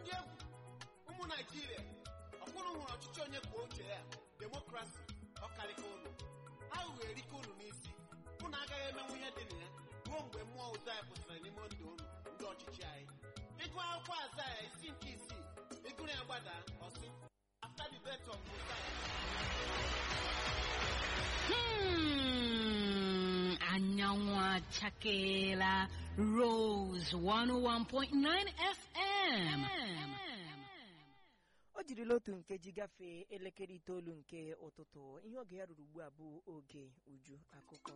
dị egwu ụmụ naijiria ọkwụrụ hụrụ ọchịchị onye kwuo uche ya demokrasi ọkarịka ụlọ aghụghọ erike unu n'isi unu agaghị emenwu ihe dị na ya ruo mgbe mmụọ ụzọ anyị kwụsịrị n'ime ndụ unu ndị ọchịchị anyị ịgụ akwụkwọ aza ya isi nke isii ịgụrụ ya gbada ọsị after the death of Uzziah, Hmm, anyanwụ achakeela Rose 101.9 FM. o jirila otu nkeji gafee elekere itoolu nke ụtụtụ ihe oge ya ruru ugbu a bụ oge uju akụkọ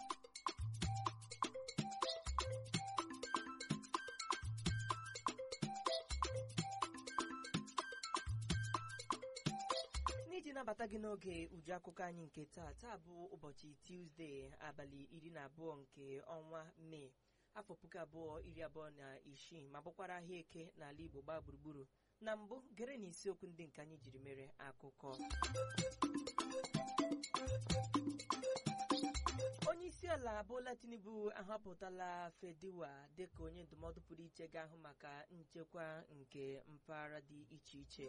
n'iji nabata gị n'oge uju akụkọ anyị nke taa taa bụ ụbọchị tuzdee abalị iri na abụọ nke ọnwa mee afọ puku abụọ iri abụọ na isii ma bụkwara ahịa eke n'ala igbo gbaa gburugburu na mbụ gere na isiokwu ndị nke anyị jiri mere akụkọ onye isi ala Bola Tinubu ahọpụtala Fediwa dịka onye ndụmọdụ pụrụ iche ga-ahụ maka nchekwa nke mpaghara dị iche iche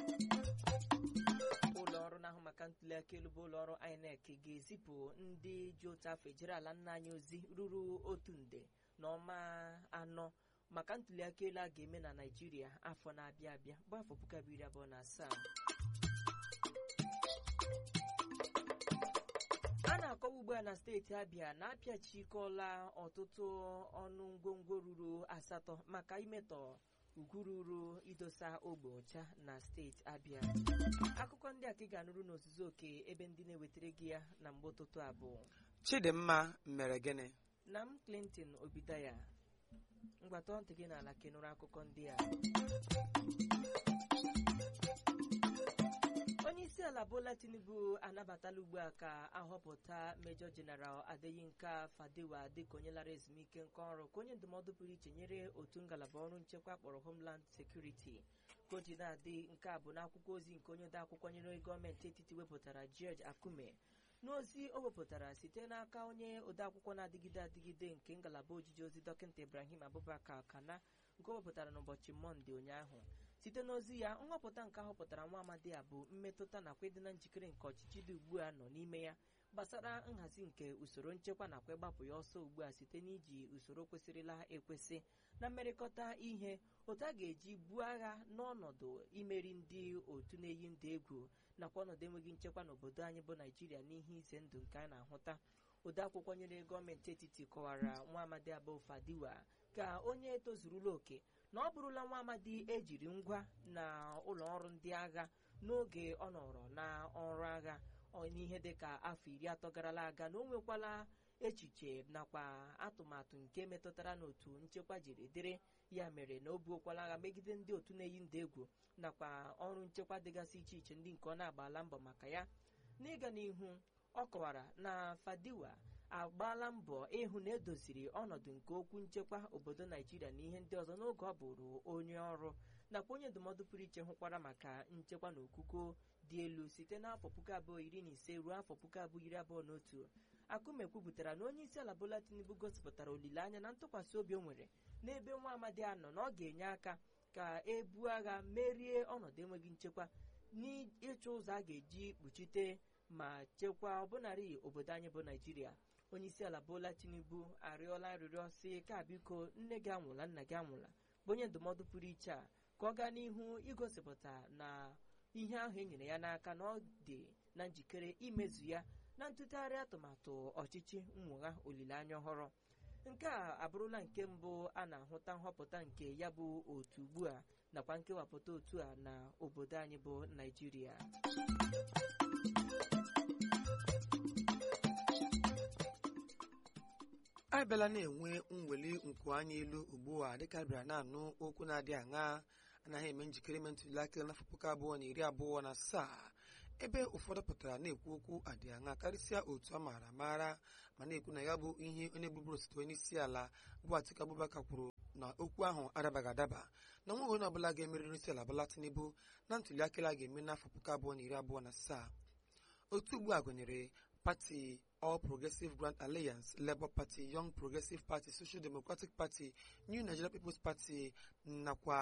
ụlọ ọrụ na-ahụ maka ntụliaka elu bụ ụlọ ọrụ INEC ga-ezipụ ndị ji otu afọ ejere ala nna anyị ozi ruru otu nde na ọma anọ maka ntụliaka elu a ga-eme na Naịjirịa afọ na-abịa abịa bụ afọ puku abụọ iri abụọ na asaa a na-akọwa ugbu a na steeti Abịa na-apịachikọla ọtụtụ ọnụ ngwongwo ruru asatọ maka imetọ ugwu ruru idosa ogbe ọcha na steeti Abịa akụkọ ndị a ka ị ga-anụrụ n'ozuzu oke ebe ndị na-ewetara gị ya na mgbe ụtụtụ abụọ chidimma mere gịnị na m Clinton Obidaya mgbata ntị gị n'ala kenụrụ akụkọ ndị a onye isi ala Bola Tinubu anabatala ugbu a ka ahọpụta Major General Adeyinka Fadewa dịka onye lara ezumike nka ọrụ ka onye ndụmọdụ pụrụ iche nyere otu ngalaba ọrụ nchekwa kpọrọ Homeland Security ka o ji na-adị nke a bụ n'akwụkwọ ozi nke onye odeakwụkwọ nyere gọọmenti etiti wepụtara George Akume n'ozi o wepụtara site n'aka onye odeakwụkwọ na-adịgide adịgide nke ngalaba ojiji ozi dọkịta Ibrahim Abubakar Kana nke o wepụtara n'ụbọchị mọnde ụnyaahụ site n'ozi ya nhọpụta nke ahọpụtara nwa amadi a bụ mmetụta nakwa ịdị na njikere nke ọchịchị dị ugbu a nọ n'ime ya gbasara nhazi nke usoro nchekwa nakwa ịgbapụ ya ọsọ ugbu a site n'iji usoro kwesịrịla ekwesị na mmerịkọta ihe otu a ga-eji buo agha n'ọnọdụ imeri ndị otu na-eyi ndụ egwu nakwa ọnọdụ enweghị nchekwa n'obodo anyị bụ naijiria n'ihe ize ndụ nke a na-ahụta odeakwụkwọ nyere gọọmenti etiti kọwara nwa amadi abụ Fadiwa ka onye tozurula oke na ọ bụrụla nwa amadi ejiri ngwa na ụlọ ọrụ ndị agha n'oge ọ nọrọ na ọrụ agha n'ihe dịka afọ iri atọ garala aga na o nwekwala echiche nakwa atụmatụ nke metụtara n'otu nchekwa jiri dịrị ya mere na o buokwala agha megide ndị otu na-eyi ndụ egwu nakwa ọrụ nchekwa dịgasị iche iche ndị nke ọ na-agbala mbọ maka ya n'ịga n'ihu ọ kọwara na Fadiwa agbaala mbọ ịhụ na edoziri ọnọdụ nke okwu nchekwa obodo Naijiria na ihe ndị ọzọ n'oge ọ bụrụ onye ọrụ nakwa onye ndụmọdụ pụrụ iche hụkwara maka nchekwa na okuko dị elu site n'afọ puku abụọ iri na ise ruo afọ puku abụọ iri abụọ na otu Akume kwupụtara na onye isi ala Bola Tinubu gosipụtara olileanya na ntụkwasị obi o nwere n'ebe nwa amadi a nọ na ọ ga-enye aka ka e buo agha merie ọnọdụ enweghị nchekwa n'ịchụ ụzọ a ga-eji kpuchite ma chekwaa ọbụnarị obodo anyị bụ Naijiria onye isi ala Bola Tinubu arịọla arịrịọ si ka biko nne gị anwụla nna gị anwụla bụ onye ndụmọdụ pụrụ iche a ka ọ gaa n'ihu igosipụta na ihe ahụ e nyere ya n'aka na ọ dị na njikere imezu ya na ntụgharị atụmatụ ọchịchị mwụgha olileanya ọhụrụ nke a abụrụla nke mbụ a na-ahụta nhọpụta nke ya bụ otu ugbu a nakwa nkewapụta otu a na obodo anyị bụ Naijiria anyị bịala na-enwe mweli nku anya elu ugbu a dịka bịara na-anụ okwu na-adị aṅa anaghị eme njikere ime ntụliaka n'afọ puku abụọ na iri abụọ na asaa ebe ụfọdụ pụtara na-ekwu okwu adị aṅa karịsịa otu a maara amaara ma na-ekwu na ya bụ ihe onye bụbụrụ osote onye isi ala bụ Atiku Abubakar kwuru na okwu ahụ adabaghị adaba na nweghị onye ọbụla ga-emeri onye isi ala Bola Tinubu na ntụliaka a ga-eme n'afọ puku abụọ na iri abụọ na asaa otu ugbu a gụnyere pati All Progressive Grand Alliance, Labour Party, Young Progressive Party, Social Democratic Party, New Nigeria People's Party nakwa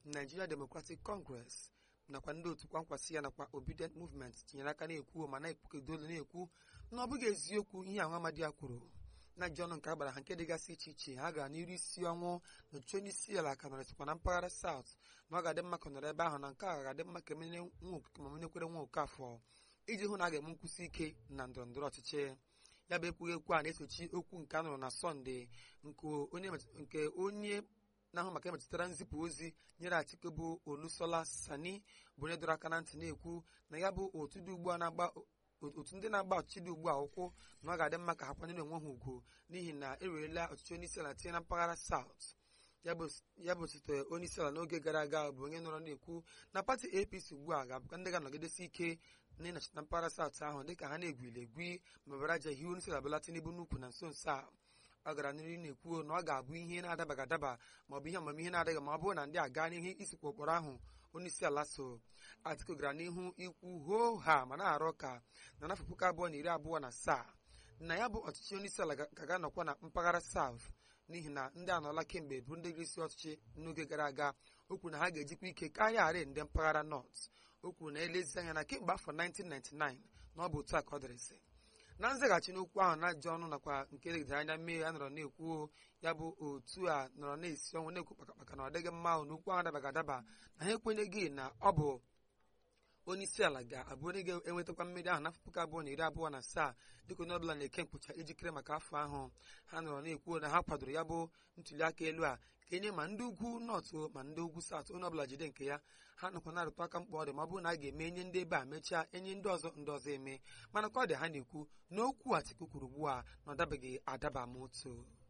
Nigeria Democratic Congress nakwa ndị otu kwankwasị ya nakwa Obedient Movement tinyere aka na-ekwu ma na-ekwukedolu na-ekwu na ọ bụghị eziokwu ihe ahụ amadi ya kwuru na ji ọnụ nke agbara ha nke dịgasị iche iche ha gara n'iru isi ọnwụ na ọchịchị onye isi ala ka nọrịsịkwa na mpaghara South na ọ ga-adị mma ka ọ nọrọ ebe ahụ na nke a ga-adị mma ka emenye nwa okike ma menyekwere nwa okafọ iji hụ na a ga-eme nkwụsị ike na ndọrọ ndọrọ ọchịchị ya bụ ekwughị ekwu a na-esochi okwu nke a nụrụ na sọnde nke onye na-ahụ maka emetụtara nzipụ ozi nyere Atiku bụ Olusola Sani bụ onye dọrọ aka na ntị na-ekwu na ya bụ otu dị ugbu a na-agba otu ndị na-agba ọchịchị dị ugbu a ụkwụ na ọ ga-adị mma ka ha kwanyere onwe ha ugwu n'ihi na ewerela ọchịchị onye isi ala tinye na mpaghara South ya bụ site onye isi ala n'oge gara aga bụ onye nọrọ na-ekwu na pati APC ugbu a ga-abụkwa ndị ga-anọgidesi ike na ịnọchite na mpaghara South ahụ dịka ha na-egwili egwi ma bara aja hiwe onye isi ala Bola Tinubu n'ukwu na nso nso a ọ gara n'ihu na-ekwu na ọ ga-abụ ihe na-adabaghị adaba ma ọ bụ ihe amamihe na-adịghị ma ọ bụrụ na ndị a gaa n'ihu isikwa ụkpọrọ ahụ onye isi ala so Atiku gara n'ihu ikwu hoo ha ma na-arụ ka na n'afọ puku abụọ na iri abụọ na asaa na ya bụ ọchịchị onye isi ala ka ga-anọkwa na mpaghara South n'ihi na ndị anọla kemgbe bụ ndị isi ọchịchị n'oge gara aga o kwuru na ha ga-ejikwa ike karịa arị ndị mpaghara North o kwuru na elezi anya na kemgbe afọ 1999 na ọ bụ otu a ka ọ dịrịsị na nzaghachi n'okwu ahụ na-ajụ ọnụ nakwa nke legidere anya mmehie a nọrọ na-ekwu ya bụ otu a nọrọ na-esi ọnwụ na-ekwu kpakakpaka na ọ dịghị mma ahụ n'okwu ahụ adabaghị adaba na ha ekwenyeghị na ọ bụ onye isi ala ga-abụ onye ga-enwetakwa mmeri ahụ n'afọ puku abụọ na iri abụọ na asaa dịka onye ọbụla na-eke mkpụcha ijikere maka afọ ahụ ha nọrọ na-ekwu na ha kwadoro ya bụ ntụliaka elu a ka enye ma ndị ugwu nọtụ ma ndị ugwu satụ onye ọbụla jide nke ya ha nọkwa na-arụtụ aka mkpa ọ dị ma ọ bụrụ na a ga-eme enye ndị ebe a mechaa enye ndị ọzọ ndị ọzọ eme mana ka ọ dị ha na-ekwu na okwu Atiku kwuru ugbu a na ọ dabeghị adaba ma otu